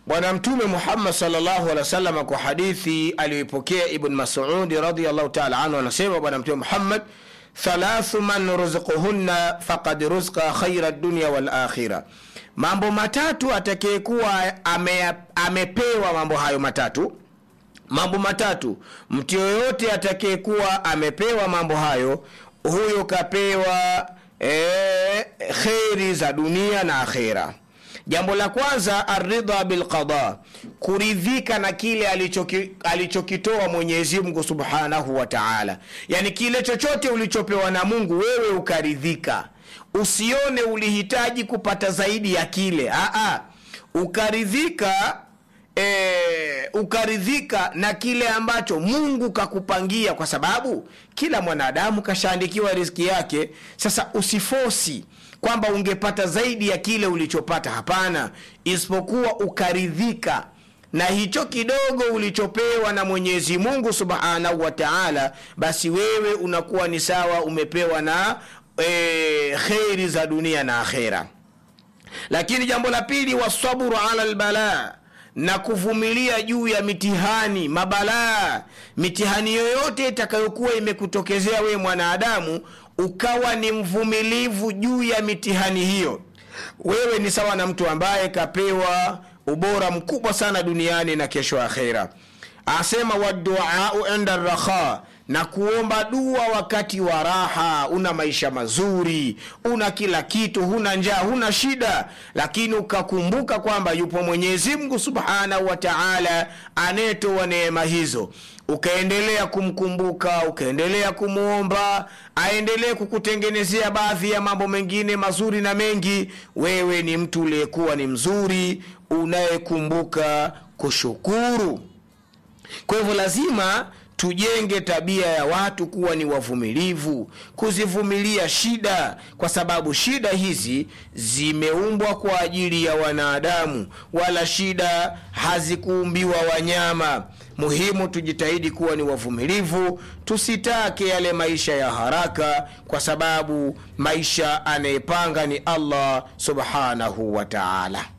bwana mtume muhammad salllahu alehi wasalama kwa hadithi aliyoipokea ibn masudi radiallahu taala anhu anasema bwana mtume muhammad thalathu man ruziquhunna faqad ruzqa khaira dunya walakhira mambo matatu atakayekuwa ame, amepewa mambo hayo matatu mambo matatu mtu yoyote atakayekuwa amepewa mambo hayo huyo kapewa e, kheri za dunia na akhera jambo la kwanza aridha bilqada kuridhika na kile alichoki, alichokitoa mwenyezi mungu subhanahu wa taala yaani kile chochote ulichopewa na mungu wewe ukaridhika usione ulihitaji kupata zaidi ya kile Aa, ukaridhika e, ukaridhika na kile ambacho mungu kakupangia kwa sababu kila mwanadamu kashaandikiwa riski yake sasa usifosi kwamba ungepata zaidi ya kile ulichopata hapana isipokuwa ukaridhika na hicho kidogo ulichopewa na mwenyezi mungu subhanahu wa taala basi wewe unakuwa ni sawa umepewa na e, kheri za dunia na akhera lakini jambo la pili wasabru ala lbalaa na kuvumilia juu ya mitihani mabalaa mitihani yoyote itakayokuwa imekutokezea wewe mwanadamu ukawa ni mvumilivu juu ya mitihani hiyo wewe ni sawa na mtu ambaye kapewa ubora mkubwa sana duniani na kesho akhera asema waduau inda rakha na kuomba dua wakati wa raha una maisha mazuri una kila kitu huna njaa huna shida lakini ukakumbuka kwamba yupo mwenyezi mungu subhanahu wa taala anayetoa neema hizo ukaendelea kumkumbuka ukaendelea kumwomba aendelee kukutengenezea baadhi ya mambo mengine mazuri na mengi wewe ni mtu uliyekuwa ni mzuri unayekumbuka kushukuru kwa hivyo lazima tujenge tabia ya watu kuwa ni wavumilivu kuzivumilia shida kwa sababu shida hizi zimeumbwa kwa ajili ya wanadamu wala shida hazikuumbiwa wanyama muhimu tujitahidi kuwa ni wavumilivu tusitake yale maisha ya haraka kwa sababu maisha anayepanga ni allah subhanahu wa taala